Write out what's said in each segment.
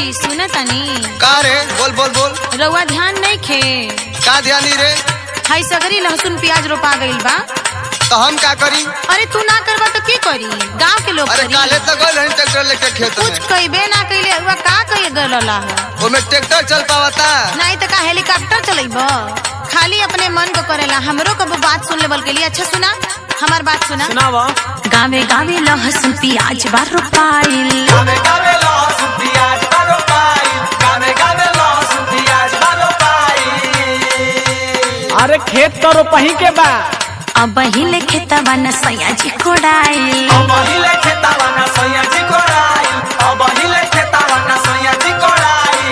सुन तनी का रे बोल बोल बोल रउआ ध्यान नहीं खे का ध्यानी रे हाई सगरी लहसुन प्याज रोपा गइल बा तो हम का करी अरे तू ना करबा तो के करी गांव के लोग अरे करी काले तक गए रही ट्रैक्टर लेके खेत कुछ में कइबे ना कइले रउआ का कइले गलला है ओमे ट्रैक्टर चल पावता नहीं तो का हेलीकॉप्टर चलेब खाली अपने मन को करेला हमरो कबो बात सुन लेवल के लिए अच्छा सुना हमार बात सुना सुनावा गावे गावे लहसुन प्याज बा रोपाइल गावे गावे लहसुन प्याज बारो पाई गावे गावे लहसुन प्याज बारो पाई अरे खेत तो रोपही के बा अब हिले खेतबा न सयाजी कोड़ाइल अब हिले खेतावा ना सैया जी कोड़ाई अब हिले खेतावा ना सैया जी कोड़ाई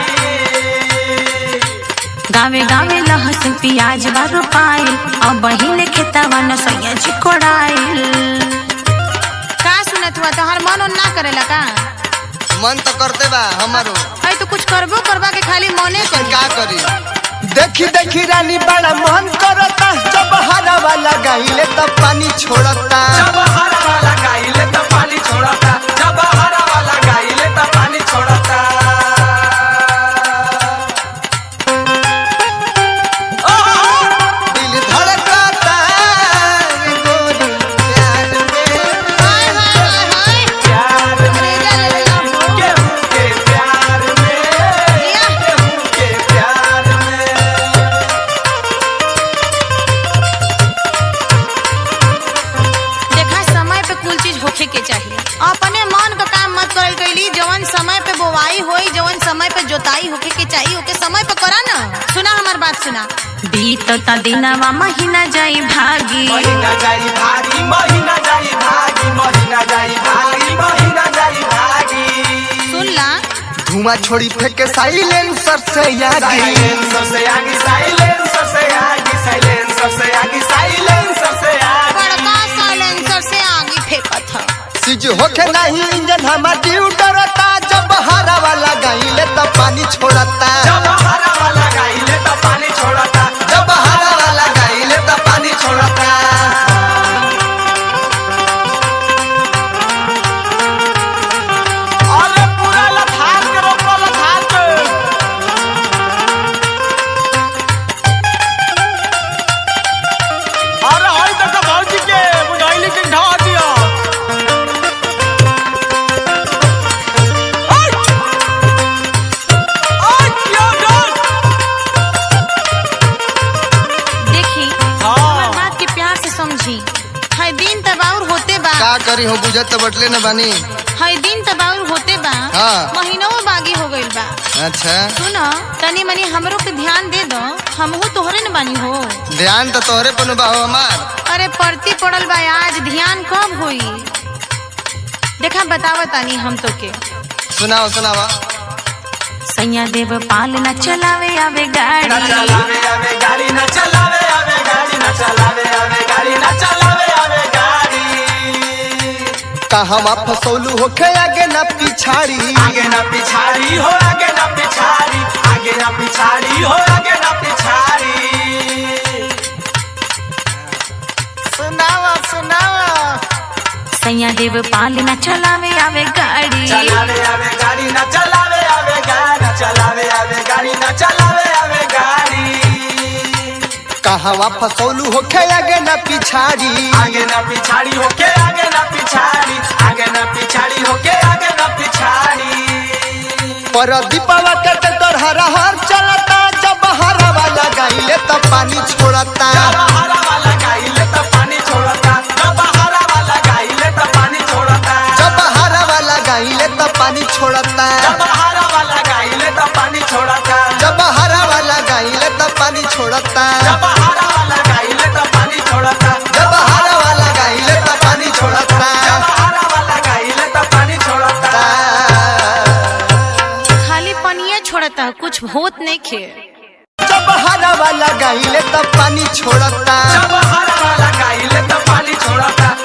गावे गावे लहसुन प्याज बा रोपाइल अब हिले खेतबा न सयाजी कोड़ाइल का सुनत हुआ तोहर मन उन ना करेला का मन तो करते बा हमारो अरे तो कुछ करबो करबा के खाली मने लेकिन कर का करी देखी देखी रानी बड़ा मन करता जब हरा वाला गाइले तब पानी छोड़ता जब हरा वाला गाइले तो पानी छोड़ता जब हरा वाला गाइले तो पानी छोड़ता दिल धड़कता गोरी प्यार में हाय हाय हाय हाय प्यार में केहू के प्यार में केहू के प्यार में देखा समय पे कुल चीज होखे के चाहिए अपने मन का काम मत करल कैली जवन समय पे बोवाई होई जवन समय पे जोताई होखे के चाहिए ओके समय पे करा ना सुना हमार बात सुना बीतता दिनवा महीना जाई भागी महीना जाई भागी महीना जाई भागी महीना जाई भागी महीना जाई भागी सुन ला धुआं छोड़ी फेंके साइलेंसर से यागी साइलेंसर से आगे साइलेंसर से आगे साइलेंसर से आगे साइलेंसर से आगे बड़का साइलेंसर से आगे फेंकत ह सीज होके नहीं इंजन हमार ड्यू डरता जब हरा वाला गाइले तब पानी छोड़ता जब हरा वाला गाइले तो पानी छोड़ता जब हरा वाला गाइले तब पानी छोड़ता अरे पूरा लथार के रोको लथार के अरे हई तक भौजी के बुझाइली के ढा दिया ओय! ओय, क्या डर? देखी हाँ। हमार बात के प्यार से समझी हर दिन तबाउर होते बा का करी हो बुझत तो बटले न बानी हर दिन तबाउर होते बा हाँ। महीनों बागी हो गइल बा अच्छा सुन तनी मनी हमरो पे ध्यान दे दो हमहू तोहरे न बानी हो ध्यान तो तोहरे पर बा हो हमार अरे पड़ती पड़ल बा आज ध्यान कब होई देखा बतावा तानी हम तो के सुनाओ सुनावा सैया देव पाल न चलावे आवे न गाड़ी चलावे आवे गाड़ी न चलावे आवे गाड़ी न चलावे आवे गाड़ी न चलावे आवे गाड़ी कहवा फसौलू होके आगे ना पिछाड़ी आगे न पिछाड़ी हो आगे न पिछाड़ी आगे न पिछाड़ी हो आगे न पिछाड़ी सुनावा सुनावा सैया देव पाल न चलावे आवे गाड़ी चलावे आवे गाड़ी न चलावे आवे गाड़ी न चलावे आवे गाड़ी न चलावे आवे गाड़ी कहवा फसौलू होके आगे ना पिछाड़ी आगे न पिछाड़ी होके आगे न पिछाड़ी आगे न पिछाड़ी होके आगे न पिछाड़ी पर दीपावा के ट्रैक्टर हरा हर चलता जब हरा वाला गाइले तब पानी छोड़ता जब हरा वाला गाइले तो पानी छोड़ता जब हरा वाला गाइले तो पानी छोड़ता जब हरा वाला गाइले तब पानी छोड़ता जब हरा वाला गाइले तो पानी छोड़ता जब हरा वाला गाइले तब पानी छोड़ता जब हरा वाला गाइले तो पानी छोड़ता जब हरा वाला गाइले तब पानी छोड़ता जब हरा वाला गाइले तो पानी छोड़ता खाली पनिया छोड़ता कुछ होत नहीं खे जब हरा वाला गाइले तब पानी छोड़ता जब हरा वाला गाइले तो पानी छोड़ता